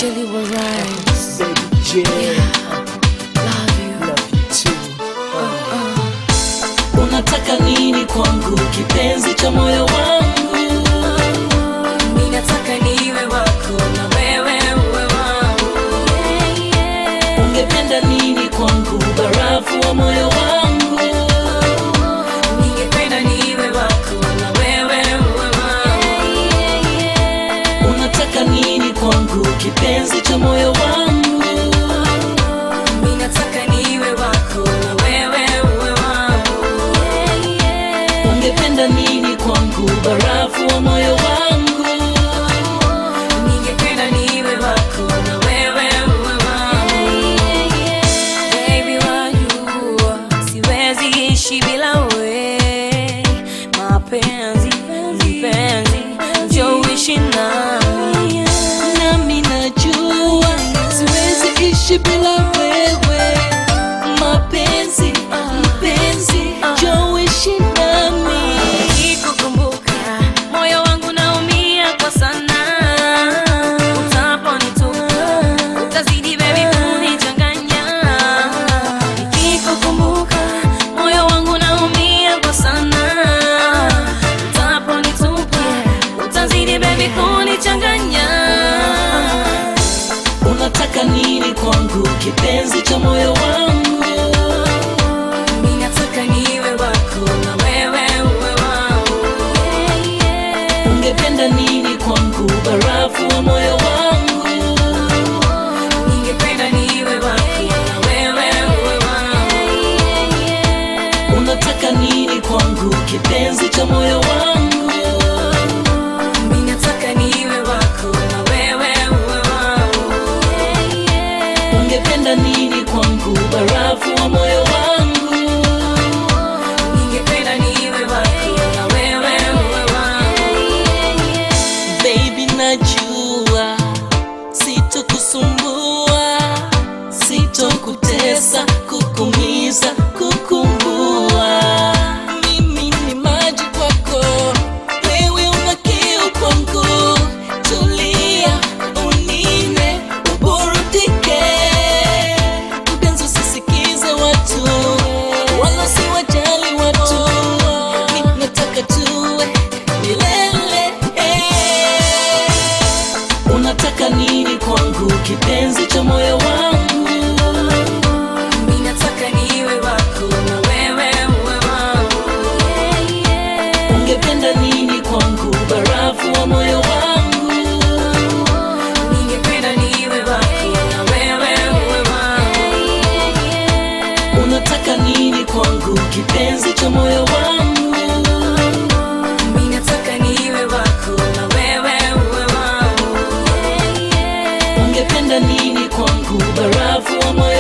Jelly will rise. Baby J, Love you. love you too. unataka nini kwangu kipenzi cha moyo wangu Mimi nataka niwe wako na wewe uwe wangu. ungependa nini kwangu barafu wa moyo wangu Ningependa niwe wako na wewe uwe wangu. unataka nini kwangu kipenzi cha moyo wangu Mimi nataka niwe wako na wewe uwe wangu. ungependa nini kwangu barafu wa moyo wangu Ningependa niwe wako na wewe uwe wangu. Baby wajua siwezi ishi bila wewe. Mapenzi, mpenzi, njoo uishi nami. nami najua siwezi ishi bila wewe mapenzi mpenzi joishi nami Nikikukumbuka moyo wangu naumia kwa sana. Utaponitupa utazidi baby kunichanganya. Nikikukumbuka moyo wangu naumia kwa sana. Utaponitupa utazidi baby kunichanganya. unataka nini kwangu kipenzi cha moyo wangu Mimi nataka niwe wako na wewe uwe wangu. ungependa nini kwangu barafu wa moyo wangu Ningependa niwe wako na wewe uwe wangu. unataka nini kwangu kipenzi cha moyo wangu Mimi nataka niwe wako na wewe uwe wangu. ungependa nini kwangu barafu wa moyo wangu Ningependa niwe wako na wewe uwe wangu. baby najua sitokusumbua sitokutesa kukumiza kukumbua mimi ni maji kwako wewe una kiu kwangu tulia unine uburudike mpenzi usisikize watu wala siwajali watu mi nataka tuwe milele unataka nini kwangu kipenzi cha moyo wangu Mimi nataka niwe wako na wewe uwe wangu. ungependa nini kwangu barafu wa moyo wangu Ningependa niwe wako na wewe uwe wangu. unataka nini kwangu kipenzi cha moyo wangu Mimi nataka niwe wako na wewe uwe wangu. ungependa nini kwangu barafu wa moyo